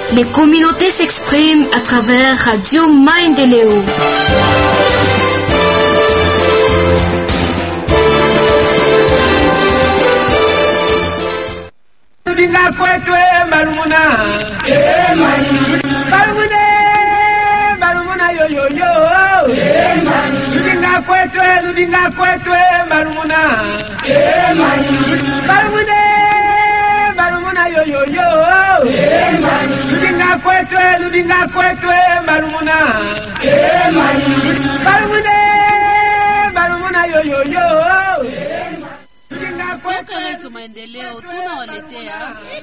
Les communautés s'expriment à travers Radio Maendeleo. Ludinga kwetwe marumuna marumune marumuna yoyoyo Ludinga kwetwe Ludinga kwetwe marumuna marumune marumuna yoyoyo Ludinga kwetwe Ludinga kwetwe marumuna marumune marumuna yoyoyo Ludinga Toka kwetwe Redio Maendeleo tunawaletea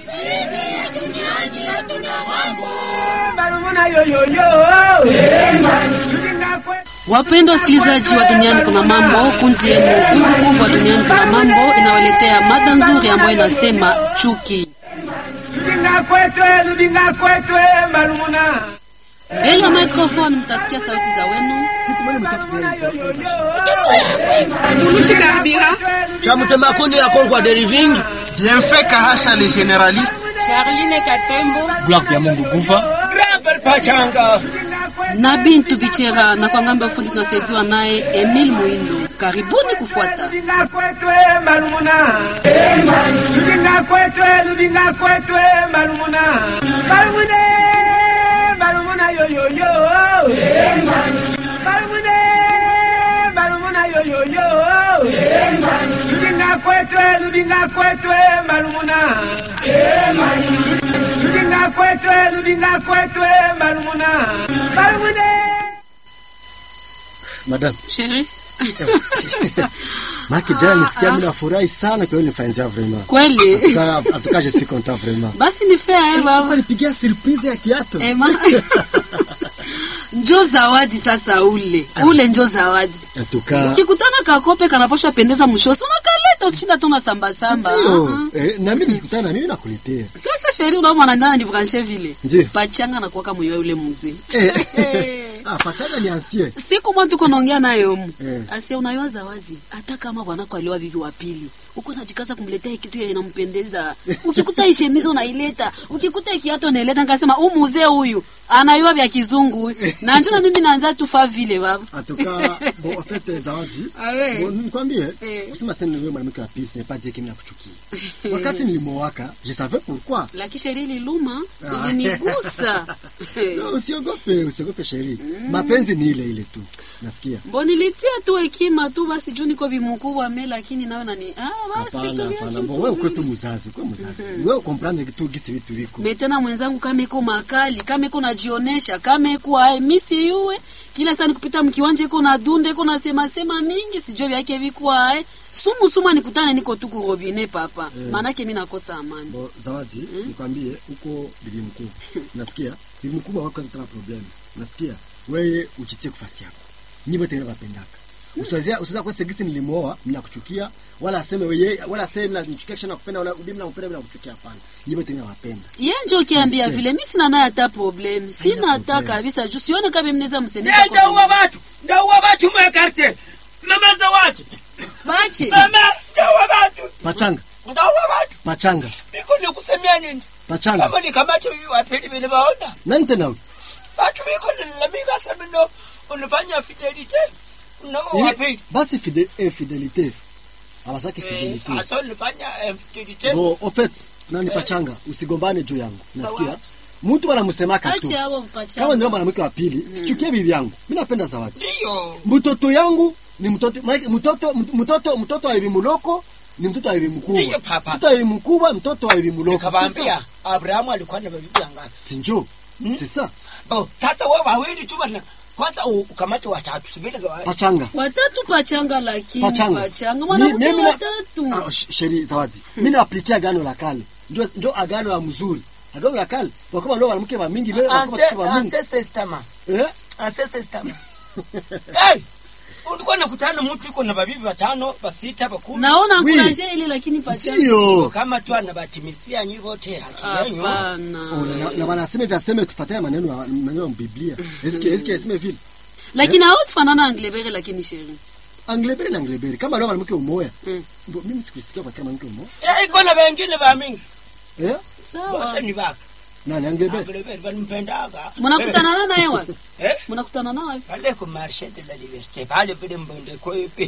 marumuna yoyoyo Ludinga kwetwe wapendwa wasikilizaji wa duniani kuna mambo kundi yenu kundi kubwa duniani kuna mambo inawaletea mada nzuri ambayo inasema chuki Ludinga kwetwe, Ludinga kwetwe, marumuna. mbele ya microphone mtasikia sauti za wenu Furushi Karibira, chamutema kundi ya Kongwa Deriving Bienfait Kahasha le généraliste. Charline Katembo Gloire ya Mungu Guva. Grandpère Pachanga na Bintu Bichera na kwa ngambo ya fundi tunasaidiwa naye Emil Muindo. Karibuni kufuata Ludinga kwetwe, marumuna. Ludinga kwetwe, Ludinga kwetwe, marumuna. Marumune, marumuna yoyoyo. Marumune, marumuna yoyoyo. Ludinga kwetwe, Ludinga kwetwe, marumuna. Ludinga kwetwe, Ludinga kwetwe, marumuna. Marumune. Madam, Sheri. maki jana nisikia mimi nafurahi sana kwa hiyo nifanyia vraiment. Kweli Atuka, atuka je suis content vraiment. basi ni fair eh, Baba baba nipigia surprise ya kiatu. Ema. njo zawadi sasa ule ule njo zawadi Atuka ukikutana kakope kanaposha pendeza mshosi unakaleta ushinda tu unasambasamba ndio. Eh, na mimi nikutana na mimi nakuletea. sasa sheri unaomwana ndana ni branche vile Ndio. pachanga na kuwaka moyo yule mzee Eh. Ah, pachanga ni ancien. siku moja tuko naongea naye mu Eh. asia unayoa zawadi hata kama bwanako aliwa bibi wa pili uko najikaza kumletea kitu yenye inampendeza ukikuta ishemizo unaileta ukikuta kiato unaileta nikasema huu mzee huyu anayua vya kizungu huyu na njoo na mimi naanza tufa vile baba Atuka bon en fait zawadi. Ah ouais. Bon nikwambie, Eh. usema sasa ni wewe mwanamke wa pili, c'est pas dire que mimi nakuchukia. Wakati nilimowaka, je savais pourquoi. lakini sheri ililuma Ah. ilinigusa No, Usiogope, usiogope sheri. Mapenzi ni ile ile tu. Nasikia. mbonilitia tu hekima tu basi juu niko bimukubwa me lakini nawe nani ah, basi Hapana, tuliache hapana. tu Bon, wewe uko tu mzazi, uko mzazi. Wewe comprendre kitu gisi vitu viko. metena mwenzangu kama iko makali kama iko najionesha kama iko ae misi yuwe kila saa nikupita mkiwanja iko na dunde iko na sema sema mingi sijue vyake viko ae sumu sumu nikutane niko tu kurobine papa maanake mi nakosa amani Bo, zawadi, nikwambie uko bibi mkubwa. Nasikia? Bibi mkubwa wako tena problem. Nasikia? Wewe ujitie kufasi yako. Nyiwe tena wapendaka. Usiwazia usiweza kwa segisi nilimuoa, mimi nakuchukia, wala aseme wewe wala aseme na nichukia kisha nakupenda wala bibi nakupenda bila kuchukia hapana. Nyiwe tena wapenda. ye njo ukiambia Si, si. vile mi sina naye hata problem sina hata problem. kabisa juu sione kama mnaweza msemesha Ndauwa watu Ndauwa watu mwe karte Mama za watu bache Mama Ndauwa watu Pachanga, Ndauwa watu pachanga, Niko nikusemea nini pachanga. Kama nikamata hivi wapili vile waona Nani tena? huyu? Watu wiko nilamika sema ndo Unafanya fidelite Unao Ili- wapili Basi fide, eh, fidelite. Hawasaki fidelite. Asa nifanya fidelite Bo, au fait, nani pachanga, usigombane juu yangu. Nasikia? Mtu wanamsemaka tu. ache hapo Kama mpacha ndio mwanamke wa pili, sichukie bibi yangu. Mimi napenda zawadi. Ndiyo Mtoto yangu ni mtoto maana mtoto mtoto mtoto wa bibi muloko ni mtoto wa bibi mkubwa. Ndiyo, papa. Mtoto wa bibi mkubwa, mtoto wa bibi muloko. Nikabambia Abrahamu alikuwa na bibi ngapi Si njo? C'est ça. Bo sasa wewe wawili tu bana Kwanza u- ukamate watatu sivile za wale Pachanga. watatu pachanga lakini Pachanga. pachanga Mi- mwanamke mimi na- watatu Ah, sh- sheri zawadi. Mimi naaplikia agano la kale. Ndio ndio agano la mzuri. Agano la kale. Kwa kama ndio mwanamke wa mingi leo Anse wa mingi. anse sestama Eh? anse sestama Hey ulikuwa nakutana mtu iko na babibi watano basita bakumi naona Oui. ankuraje ile lakini pachanga Ndio. kama tu anabatimisia nyi wote haki yenu hapana Oh, na- na- na wanasema vya sema tufuatane maneno ya maneno ya Biblia. Eske eske aseme vile. lakini hawezi fanana anglebere lakini sheri Anglebere na anglebere kama leo mwanamke umoya. Mm. Mbo, Mimi sikusikia kwa kama mwanamke umoya. Eh, iko na wengine ba mingi Eh? sawa wote ni baka nani anglebe Anglebert banimpendaka mnakutana naye wapi Eh? mnakutana naye wapi pale ku marché de la liberté pale vile mbondeko ipi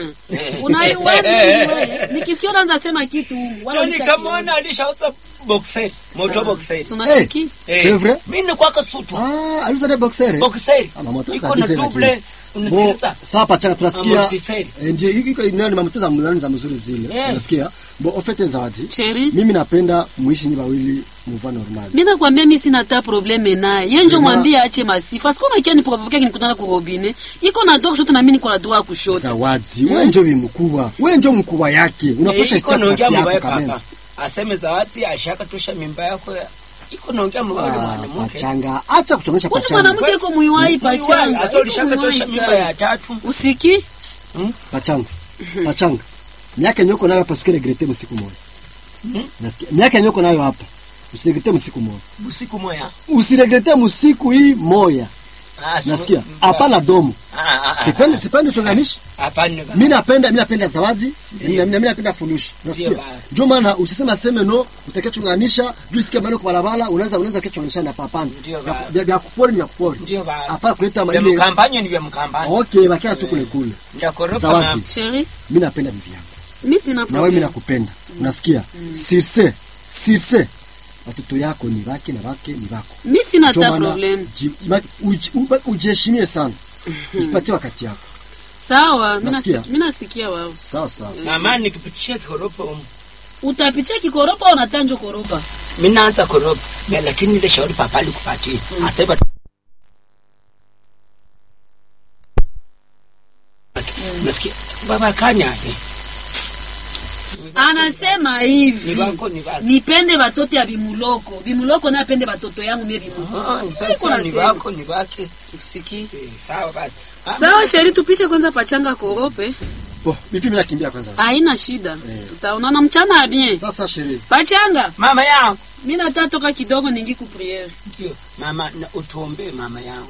unaiwapi nikisikia unaanza sema kitu wala Ndio nikamwona alishauza boxer moto boxer sunasiki Eh, c'est vrai? mimi nilikuwa kasutu ah aliuza de boxer boxer Ah, mamoto iko sasa na hizi double lakini. Bo, unasikiliza sawa pachanga tunasikia Amortisseur. eh, ndio hiki iko nani mamuto za mlani za mzuri zile Yeah. unasikia bo ofete zawadi sheri mimi napenda muishi ni wawili muva normal mi nakwambia mi sina ta probleme naye ye njo Ema- mwambie ache masifa siko nakia niprovoke kinikutana kurobine iko na droit kushoto na mi niko na droit kushoto zawadi we njo bi mkubwa we njo mkubwa yake unapasha Eh, iko icha naongea kasi mubaya yako kameme papa aseme zawadi ashaka tosha mimba yako iko naongea mubaya Ah, mwanamke pachanga acha kuchongesha kwani pachanga mwanamke iko muiwai pachanga hata ulishaka tosha mimba ya tatu usiki pachanga pachanga miaka nyoko nayo hapa usikiregrete msiku moja Mhm. nasikia miaka nyoko nayo hapa usiregrete msiku moja usiku moya usiregrete msiku hii moya Ah, so- nasikia mba- hapana domo Ah, ah, ah, sipendi sipendi uchonganishi hapana mi napenda mi napenda zawadi mi mi napenda funushi nasikia Ndio bana. ndio maana usisema seme no utakia chunganisha juu sikia maneno kwa barabara unaweza unaweza kichunganisha na papana Ndio Vya- bana. vya vya kupori ni vya kupori ndio ba hapana kuleta vya ile mkampanye ni vya mkampanye okay bakia tu kule kule ndakoropa zawadi sheri mi napenda bibi yangu mi sina na wewe mi probleme nakupenda unasikia sirse sirse watoto yako ni wake na wake ni wako mi sina Ndio ta maana probleme ji- ma- uji- uba- ujiheshimie sana ujipatie wakati yako sawa mi Nasikia. nasi- mi nasikia wao sawa sawa mama nikipitishia koropa umu utapitia kikoropa au unatanjo koropa mimi naanza koropa na lakini ile shauri papa alikupatia asema nasikia baba kanya eh, anasema ni hivi wako ni wako nipende batoto ya bimuloko bimuloko naye apende batoto yangu mie Ah, bimuloko sasa ni wako ni wake usiki Eh, sawa basi Ah, sawa sheri tupishe kwanza pachanga korope bo bivi mimi nakimbia kwanza haina shida Eh. tutaonana mchana ya bien sasa sherehe pachanga mama yangu mi nataka toka kidogo ningi kupriere ndio mama na utuombee mama yangu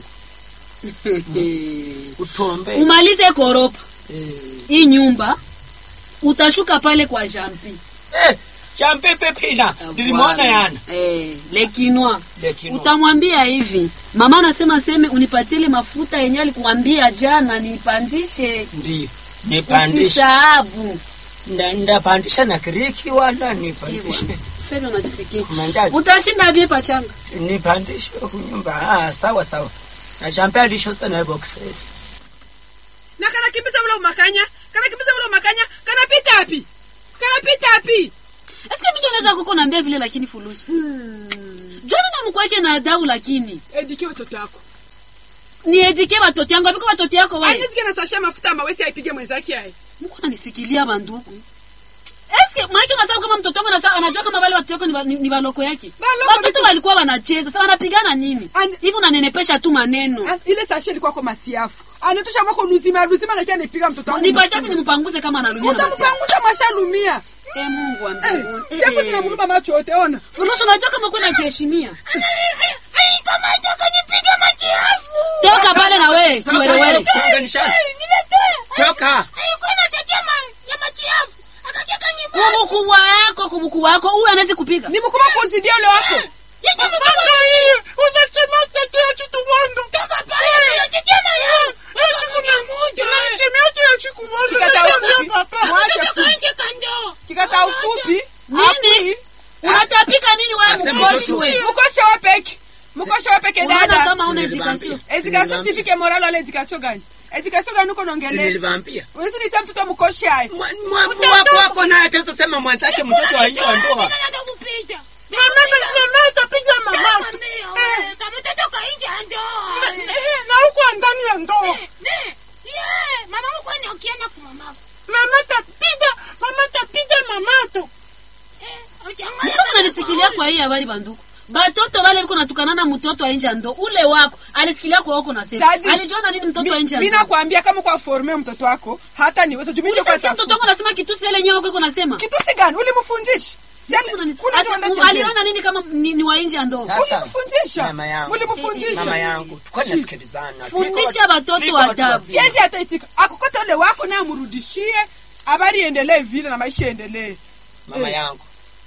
utuombee umalize koropa eh hii nyumba utashuka pale kwa jampi eh champepe pina nilimwona yana eh, lekinwa lakini utamwambia hivi mama anasema seme unipatie ile mafuta yenye alikuambia jana nipandishe ndio nipandishe usisahabu Nda- ndapandisha na kiriki wala nipandishe felo najisikia manjaji utashinda vie pachanga nipandishe kunyumba ah sawa sawa na champe alishota na box na kanakimbiza ule umakanya kanakimbiza ule umakanya kanapita api kanapita api eske mingi unaweza kuko naambia vile lakini fulusi jona na mkwake na adau lakini edike watoto yako ni edike batoto yangu aviko batoto yako we anizike na sasha mafuta mawesi aipige mwenzake aye mko nanisikilia banduku eske maake unasema kama mtoto wangu anasa- anajua kama wale watoto yako ni, ba- ni, ni baloko yake Baloko watoto vipi? walikuwa wanacheza sasa wanapigana nini Ani- hivi unanenepesha tu maneno As- ile sasha ilikuwa kwa masiafu anatosha mwako luzima luzima nakia nipiga mtoto wangu nipachasi nimpanguze kama analumia na basi utamupangusha mashalumia Eh, Mungu wa Eh, mbinguni. siafu Eh, zinamuluma macho yote ona Furushi unajua kama kuna jiheshimia toka pale na wewe kiwerewere Tuunganishane. toka kumukubwa yako kumukubwa yako huyu anawezi kupiga ni mkubwa kuzidia ule wako Kikata ufupi. Mwache fupi. kikata ufupi nini unatapika nini wewe Asema mkoshi mtoto. wewe mukoshe wapeke mukoshe wapeke unaona dada kama una Sinilibambia. education edikasio sivike moral wala edikasio gani edikasio gani uko naongelea Sinilivaambia. unisinitia mtoto mukoshe aye Mwa- mwa- mwa- wako wako naye ataweza sema mwenzake mtoto wa nje wa ndoa na huko ndani ya ndoa mama tapiga mama tapiga mamato Mbona unanisikilia kwa hii habari banduku batoto wale biko natukanana mtoto wa nje ya ndo ule wako alisikilia kwa wako na sasa Sadi. alijiona nini mtoto wa nje ya mi ndo nakwambia kama kwa forme mtoto wako hata niweza jumicho ulishasikia mtoto wako anasema kitusi ile nyewe wako iko nasema kitusi gani ulimfundisha Si ali- Mbona ni- kule Asa, ndio mu- anachezea. aliona nini kama ni, ni wa nje ya ndo Sasa, Ulimfundisha. mama yangu Ulimfundisha. mama yangu tulikuwa tunasikilizana Fundisha Tuko- watoto tuko watu adabu. wazima. siwezi hata itika akokota ule wako naye amrudishie habari iendelee vile na maisha iendelee mama yangu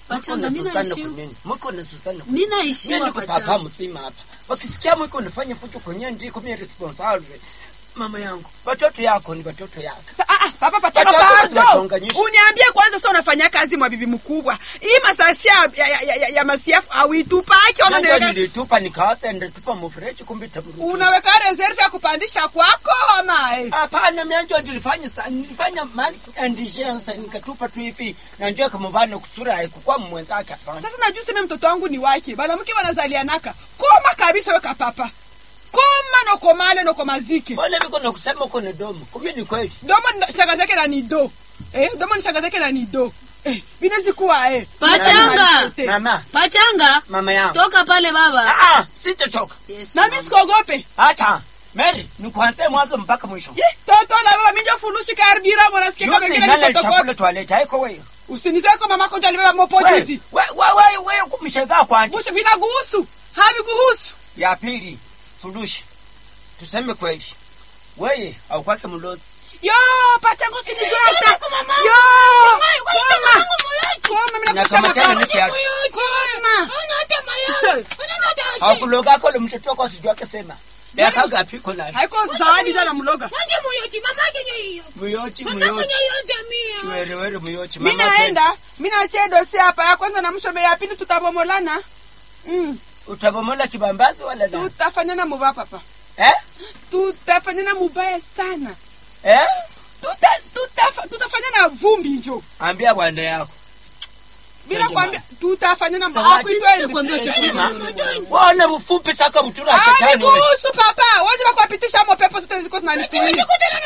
Pachanga, mimi naishiwa. mwiko na Suzana Mimi naishiwa Mimi niko pachanga. papa mzima hapa. Wakisikia mwiko unafanya fujo kwenye ndiko mimi responsible. Mama yangu, watoto yako ni watoto yako. Sa, ah, ah, papa pachanga Watoto lazima pardon. tuunganishe. Uniambie kwanza sasa unafanya kazi mwa bibi mkubwa. Hii masasi ya, ya, ya, ya, ya masiafu awitupaki ona Ndio ndio nilitupa nikaacha ndetupa mfereji kumbe taburuki. unaweka reserve ya kupandisha kwako ama eh? Hapana, mimi ndio nilifanya sa- nilifanya mali indigence nikatupa tu hivi na njoo kama bana kusura haikuwa mwenzake hapana. Sasa najua sema mtoto wangu ni wake. Bana mke wanazalianaka. Koma kabisa weka papa. Koma no komale no komazike. Mbona niko na kusema uko na domo? Kumbe ni kweli. Domo ni shanga zake na nido. Eh, domo ni shanga zake na nido. Eh, binezi kuwa eh. Pachanga. Mama, Pachanga. mama yangu. Toka pale baba. Ah, ah, sitatoka. Yes. Na mimi sikogope. Acha. Mary, nikuanze mwanzo mpaka mwisho. Ye, toto na baba minjo funushi karibira mwana sikia kama Yote ngine nani ni photocopy. chakula toilet haiko wewe. Usinizeko mama ko jali baba mopo Wewe, juzi. wewe wewe wewe kumshega kwanje. Bushi vinaguhusu. Havi kuhusu. Ya pili, sulushi. Tuseme kweli. Wewe au kwake mlozi. Yo, pachango sinizweta. Yo. Koma. Koma mina Na kusha kama tena makao. ni kiatu. Koma. Hakuloga kwa mtoto wako sijua akisema. Ya kaga piko naye. Haiko zawadi tena mloga. Muyochi muyochi. Kiwerewere muyochi. Mimi Mama tena. naenda, mimi naachia dosi hapa ya kwanza na mshome ya pili tutabomolana. Mm. Utabomola kibambazi wala la? Tutafanyana mubaya papa. Eh? Tutafanyana mubaya sana. Eh? Tuta tutafa, tutafanyana vumbi njo. Ambia bwana yako. Bila Twende kwambia tutafanyana Sawa, mabaya twende. Kwambia chakula. Wana mfupi saka mtura Ah, shetani wewe. kuhusu papa. Waje bakuwapitisha mo pepo zote ziko zinanipita.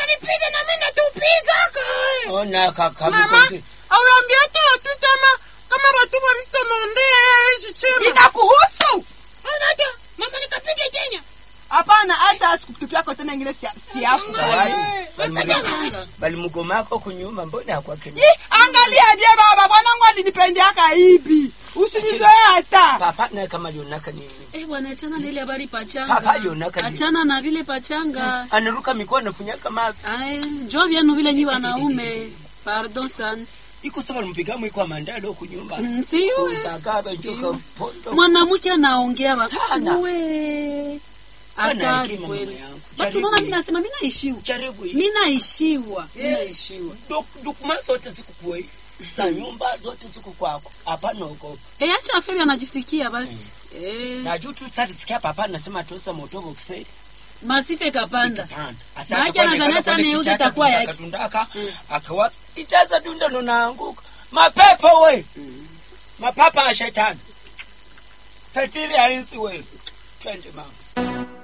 Ona kaka Mama, mkonde. awambia tu tu kama kama watu wa mtu mwambie hichi chema. Inakuhusu? Hapana, acha asikutupia kwa tena ingine si siafu. Zawadi. Balimugoma- Balimugomako kunyuma mbona hakwake. Yi, angalia bia baba, mwanangu alinipendeaka hivi. Usinizoe hata. Papa naye kama alionaka nini? Eh bwana, achana na ile habari pachanga. Papa alionaka nini? Achana na vile pachanga. Anaruka mikono funyaka mavi. Ai, njoo vyanu vile nyi wanaume. Pardon sana. Iko sawa mpiga mwiko wa mandalo kunyumba. Mm, Siwe. Utagaba njoka pondo. Mwanamke anaongea Sana. wakuwe. Ana Hatari hekima kweli. mama yangu. Basi Jaribu unaona hii. mimi nasema mimi naishiwa. Jaribu hii. Mimi naishiwa. Mimi naishiwa. Dok- Dokuma zote ziko kwa hii. Za nyumba zote ziko kwako. Hapana uko. Eh, acha aferi anajisikia basi. Eh, Na juu tu sasa sikia papa anasema tosa moto boxe. masife kapanda. Ikapanda. Maana anazania sana yeuze itakuwa yake. Akatundaka akawa itaza tunda ndo naanguka. Mapepo we. Mapapa ya shetani. Satiri hainzi we. Twende mama.